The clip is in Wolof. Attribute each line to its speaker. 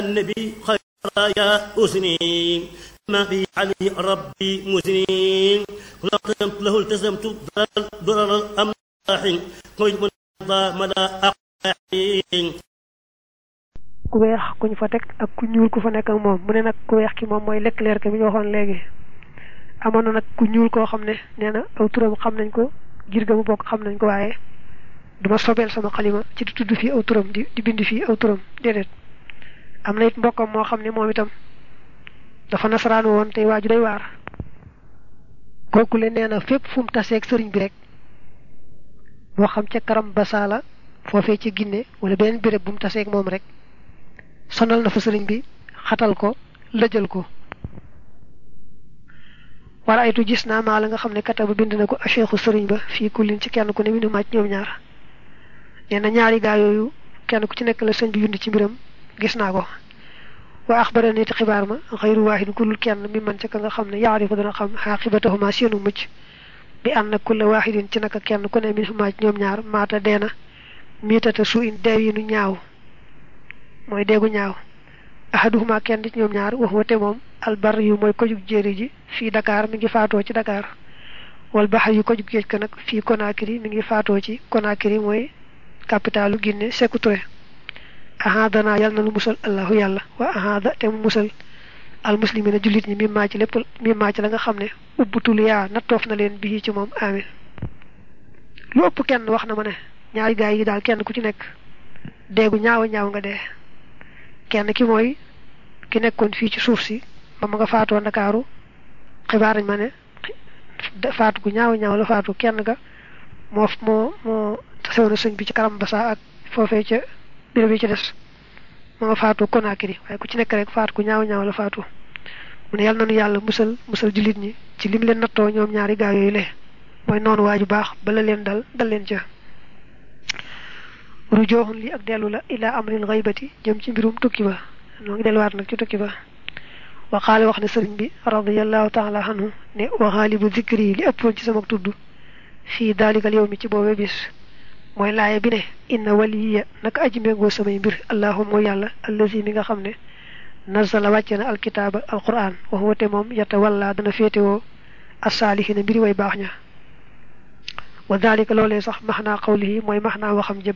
Speaker 1: النبي خير يا أسني ما في علي ربي مسنين كل قدمت له التزمت ضرر الأملاح قيد من مدى أقاحين
Speaker 2: ku weex ku ñu fa teg ak ku ñuul ku fa nekk ak moom mu ne nag ku weex ki moom mooy Leclerc mi ñu waxoon léegi amoon na nag ku ñuul koo xam ne nee na aw turam xam nañ ko jir ga mu bokk xam nañ ko waaye duma sobeel sama xalima ci di tudd fii aw turam di di bind fii aw turam déedéet am na it mbokkam moo xam ne moom itam dafa nasaraan woon tey waaju day waar kooku le nee na fépp fu mu taseeg sëriñ bi rek moo xam ca karam basaala foofee ci Ginne wala beneen béréb bu mu taseeg moom rek sonal na fa sëriñ bi xatal ko lëjal ko wala aytu gis naa maa la nga xam ne kata ba bind na ko acheikhu sëriñ ba fii kullin ci kenn ku ne minu màcc ñoom ñaar nee na ñaari gaa yooyu kenn ku ci nekk la sëñ bi yund ci mbiram gis naa ko wa axbara niti xibaar ma xayru waahid kullul kenn mi man ca ka nga xam ne yaarifu dana xam xaaqibatahuma seenu mucc bi ànd na kulla waahidin ci naka kenn ku ne minu màcc ñoom ñaar maata deena miitata su in deew yi nu ñaaw mooy deegu ñaaw ahaduhuma kenn ci ñoom ñaar wax wate moom albar yu mooy kojug jéeri ji fii Dakar mi ngi faatoo ci Dakar wal baxar yu kojug géej ka nag fii Conakry mi ngi faatoo ci Conakry mooy capitalu Guinée Sékou Touré ahadana yàlla na lu musal allahu yàlla wa ahada te mu musal al muslimina jullit ñi mi maa ci lépp mi maa ci la nga xam ne ubbutul yaa nattoof na leen bii ci moom amin lu ëpp kenn wax na ma ne ñaari gaay yi daal kenn ku ci nekk deegu ñaaw ñaaw nga dee kenn ki mooy ki nekkoon fii ci suuf si ba ma nga faatoo ndakaaru xibaar nañ ma ne faatu gu ñaaw ñaaw la faatu kenn ga moo moo moo tasew na sëñ bi ci karam basa ak foofee ca bureau bi ci des ma nga faatu Conakry waaye ku ci nekk rek faatu gu ñaaw ñaaw la faatu mu ne yàlla nanu yàlla musal musal jullit ñi ci lim leen nattoo ñoom ñaari gaa yooyu le mooy noonu waaju baax bala leen dal dal leen ca rujooxun li ak dellu la ila amril xaybati jëm ci mbirum tukki ba noo ngi delluwaat nag ci tukki ba waxaale wax ne sëriñ bi radiallahu taala anhu ne waxaalibu zikri yi li ëppoon ci sama tudd fii daalikal yow mi ci boobee bis mooy laaye bi ne inna waliya naka aji méngoo samay mbir allahum mooy yàlla allazi mi nga xam ne nazala wàcce na alkitaaba alquran wax wate moom yata walla dana féetewoo asaalihina mbiri way baax ña wa dalika loolee sax maxnaa qawlihi mooy maxnaa waxam jë